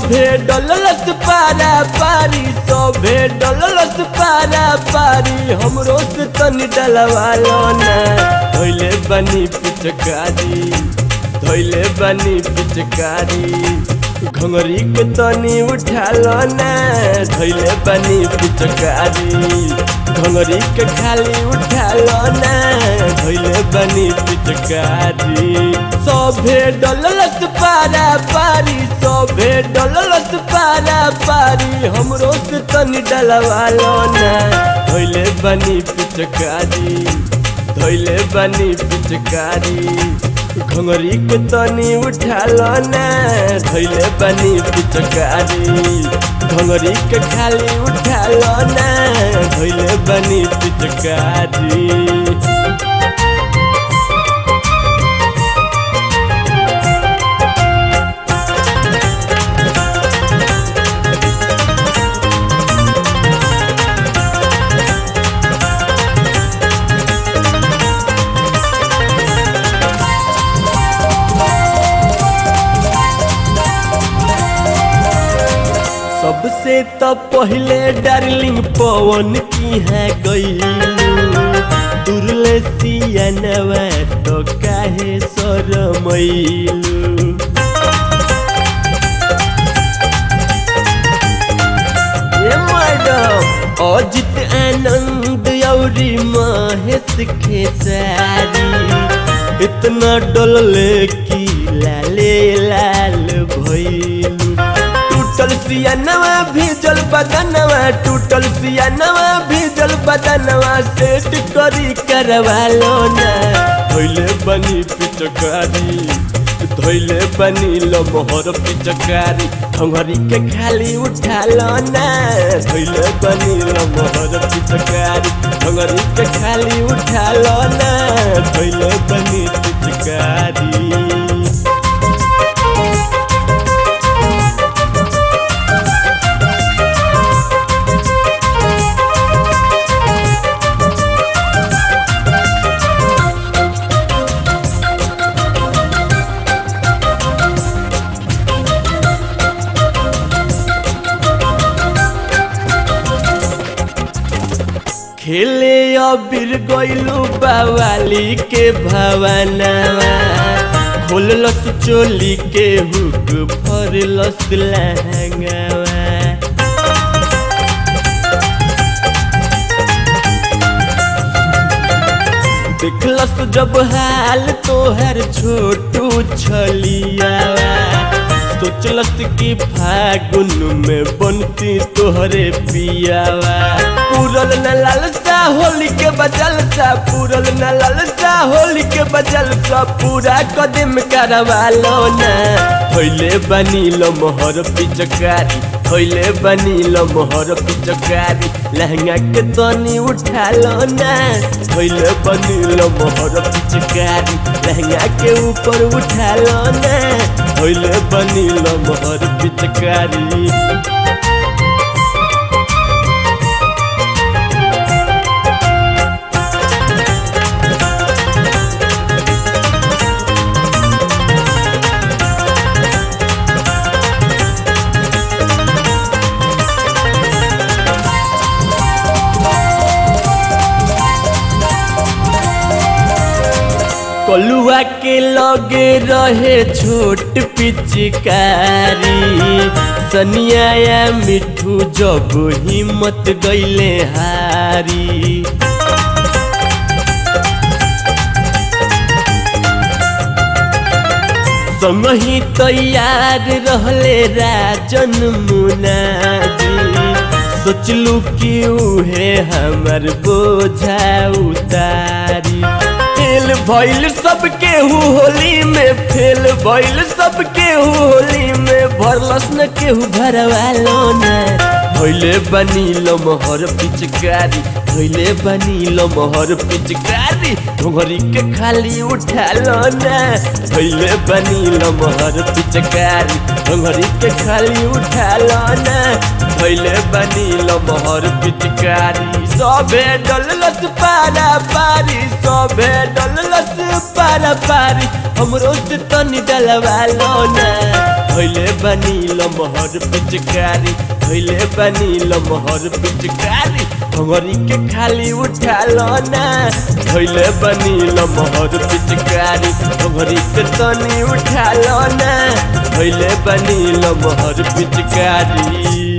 सभे डललस पारा पारी सभे डललस पारा पारी हमरो से तनी डलवालो ना धोइले बनी पिचकारी धोइले बनी पिचकारी घंगरी के तनी उठालो ना धोइले बनी पिचकारी घंगरी के खाली उठालो ना धोइले बनी पिचकारी सभे डललस पारा पारी सभे डललस पारा पारी हमरो से तनी डलवालो ना धोइले बनी पिचकारी धोइले बनी पिचकारी घंगरी के तनी उठालो ना धोइले बनी पिचकारी घंगरी के खाली उठालो ना धोइले बनी पिचकारी सबसे तो पहले डार्लिंग पवन की है गईलू दुर्ले सियनवा तो काहे शरमैलू ए मैडम अजित आनंद औरी महेश खेसारी इतना डलले की लाले लाल भइलू टूटल सियानवा भीजल बदनवा टूटल सियानवा भीजल बदनवा सेट करी करवा लो ना धोइले बनी पिचकारी धोइले बनी लो मोहर पिचकारी खंगरी के खाली उठा लो ना धोइले बनी लो मोहर पिचकारी खंगरी के खाली उठा लो ना धोइले बनी पिचकारी खेले अबीर गइलू बावाली के भवनवा खोललस चोली के हुक फरलस लहंगवा देखलस जब हाल तोहर छोटू छलियावा सोचलस कि फागुन में बनती तोहरे पियावा पूरल न लालसा होली के बजल सा पूरल न लालसा होली के बजल सा पूरा कदम करवा लो ना धोइले बनी लो मोहर पिचकारी धोइले बनी लो मोहर पिचकारी लहंगा के तनी उठा लो ना धोइले बनी लो मोहर पिचकारी लहंगा के ऊपर उठा लो ना धोइले बनी लो मोहर पिचकारी कलुआ के लगे रहे छोट पिचकारी सनिया या मिठू जब हिम्मत गईले हारी संगही तैयार रहले राजन मुनाजी सोचलू कि उहे हमर बोझा उतारी फेल भइल सब केहू होली में फेल भइल सब केहू होली में भरलस न केहू भरवा लो ना धोइले बनी लो मोहर पिचकारी धोइले बनी लो मोहर पिचकारी घोघरी के खाली उठा लो ना धोइले बनी लो मोहर पिचकारी घोघरी के खाली उठा लो ना धोइले बनी लो मोहर पिचकारी सबे डललस पारा पारी सबे डललस पारा पारी हमरो से तनी डलवा लो ना भैले बनी लमहर पिचकारी भैले बनी लमहर पिचकारी भंगरी के खाली उठा लो ना भैले बनी लमहर पिचकारी भंगरी के तनी उठा लो ना भैले बनी लमहर पिचकारी